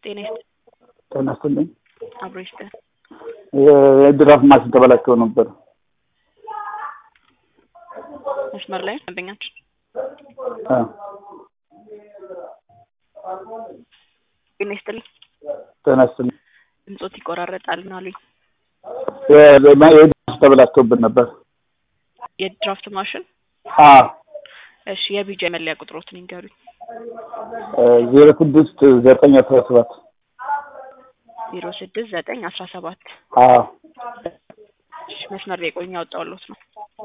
ጤና ይስጥ ጤና ይስጥልኝ። አብሮ ይስጥህ። የድራፍት ማሽን ተበላሽቶ ነበር። መስመር ላይ ደንበኛችን አ ጤና ይስጥልኝ። ጤና ይስጥልኝ። ድምጾት ይቆራረጣል ምን አሉኝ? የድራፍት ተበላሽቶብን ነበር። የድራፍት ማሽን አ እሺ፣ የቢጃ መለያ ቁጥሮትን ይንገሩኝ። ዜሮ ስድስት ዘጠኝ አስራ ሰባት ዜሮ ስድስት ዘጠኝ አስራ ሰባት አ እሺ፣ መስመር ላይ ቆኝ ያወጣሁልዎት ነው።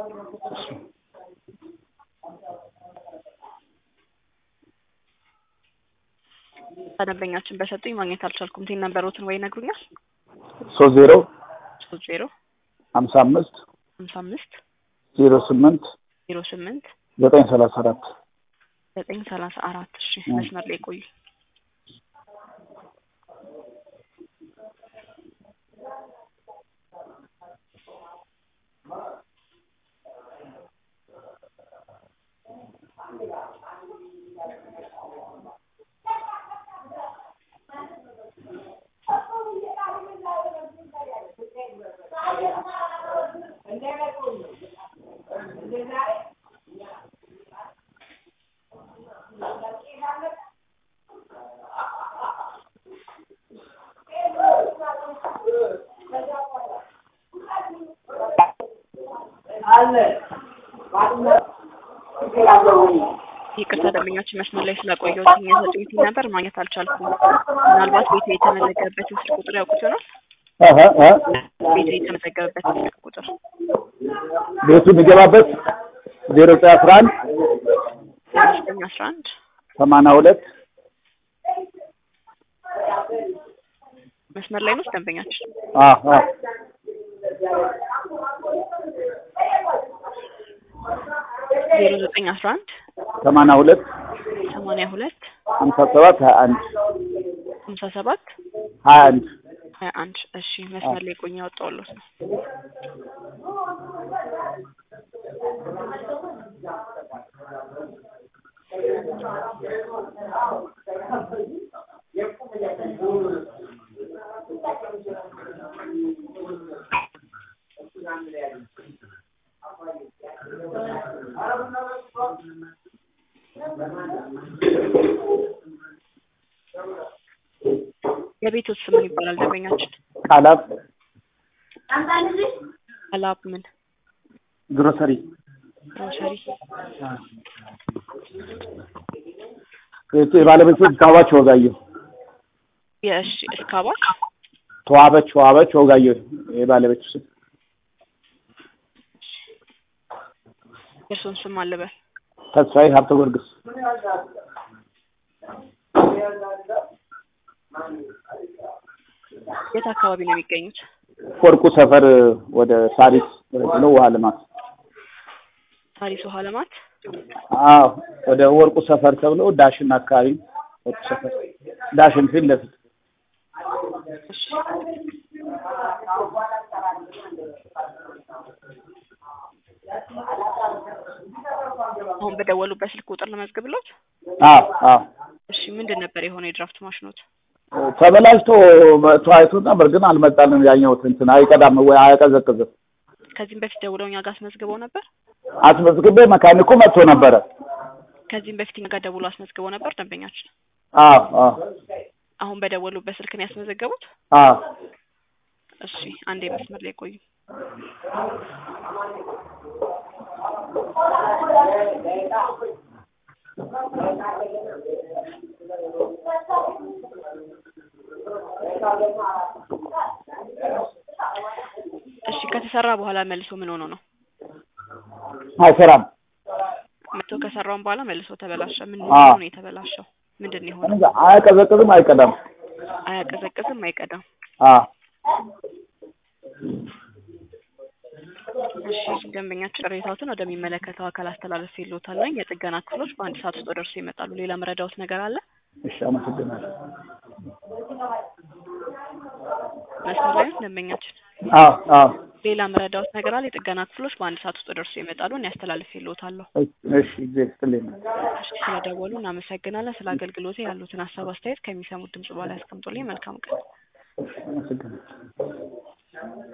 ደንበኛችን በሰጡኝ ማግኘት አልቻልኩም። ቴን ነበሮትን ወይ ይነግሩኛል? ሶስት ዜሮ ሶስት ዜሮ ሀምሳ አምስት ሀምሳ አምስት ዜሮ ስምንት ዜሮ ስምንት ዘጠኝ ሰላሳ አራት ዘጠኝ ሰላሳ አራት እሺ፣ መስመር ላይ ቆዩ። ይቅርታ ደንበኛችን መስመር ላይ ስላቆየሁት የሰጡኝ ቲን ነበር ማግኘት አልቻልኩም። ምናልባት ቤቱ የተመዘገበበትን ስልክ ቁጥር ያውቁት ይሆናል? አሀ አ ቤቱ የተመዘገበበትን ስልክ ቁጥር ቤቱ የሚገባበት ዜሮ ዘጠኝ አስራ አንድ ዜሮ ዘጠኝ አስራ አንድ ሰማንያ ሁለት መስመር ላይ ነው ደንበኛችን አ አ ዜሮ ዘጠኝ አስራ አንድ ሰማንያ ሁለት ሰማንያ ሁለት ሀምሳ ሰባት ሀያ አንድ ሀምሳ ሰባት ሀያ አንድ ሀያ አንድ እሺ መስመር ላይ ቆኝ ያወጣሁልዎት ነው። የቤቶት ስም ምን ይባላል ደንበኛችን? ቃላት አላብ ምን ግሮሰሪ ግሮሰሪ የባለቤቱ ተዋበች ወጋየሁ የእሺ እስካባች ተዋበች ተዋበች ወጋየሁ የባለቤቱ ስም የእርሶን ስም አልበል ተስፋዬ ሀብተ ጊዮርጊስ የት አካባቢ ነው የሚገኙት? ወርቁ ሰፈር ወደ ሳሪስ ነው ውሃ ልማት ሳሪስ ውሃ ልማት አዎ ወደ ወርቁ ሰፈር ተብሎ ዳሽን አካባቢ ወርቁ ሰፈር ዳሽን ፊት ለፊት እሺ አሁን በደወሉበት ስልክ ቁጥር ለመዝግብሎት። አዎ አዎ እሺ ምንድን ነበር የሆነው የድራፍት ማሽኖት? ተበላሽቶ መጥቶ አይቶት ነበር ግን አልመጣልንም። ያኛውት እንትን አይቀዳም ወይ አያቀዘቅዝም። ከዚህም በፊት ደውለው እኛ ጋር አስመዝግበው ነበር። አስመዝግቤ መካኒኩ መጥቶ ነበረ። ከዚህም በፊት እኛ ጋር ደውሎ አስመዝግበው ነበር ደንበኛችን። አዎ አዎ አሁን በደወሉበት ስልክ ነው ያስመዘገቡት? አዎ እሺ አንዴ መስመር ላይ ቆዩ። እሺ ከተሰራ በኋላ መልሶ ምን ሆኖ ነው? አይሰራም። መጥቶ ከሰራውን በኋላ መልሶ ተበላሸ። ምን አዎ። ነው የተበላሸው? ምንድን ነው የሆነው? እንጃ አያቀዘቅዝም፣ አይቀዳም። አያቀዘቅዝም፣ አይቀዳም። አዎ እሺ ደንበኛችን ቅሬታዎትን ወደሚመለከተው አካል አስተላለፍ ይሎታል ነኝ የጥገና ክፍሎች በአንድ ሰዓት ውስጥ ደርሶ ይመጣሉ። ሌላ መረዳዎት ነገር አለ? እሺ፣ አመሰግናለሁ። መስመር ላይ ነው ደንበኛችን? አዎ አዎ ሌላ መረዳዎት ነገር አለ? የጥገና ክፍሎች በአንድ ሰዓት ውስጥ ደርሶ ይመጣሉ። እኔ አስተላልፌልዎታለሁ። እሺ ጊዜ ስትልኝ ነው። እሺ ስለደወሉ እናመሰግናለን። ስለ አገልግሎቴ ያሉትን ሀሳብ አስተያየት ከሚሰሙት ድምጽ በኋላ ያስቀምጡልኝ። መልካም ቀን። አመሰግናለሁ።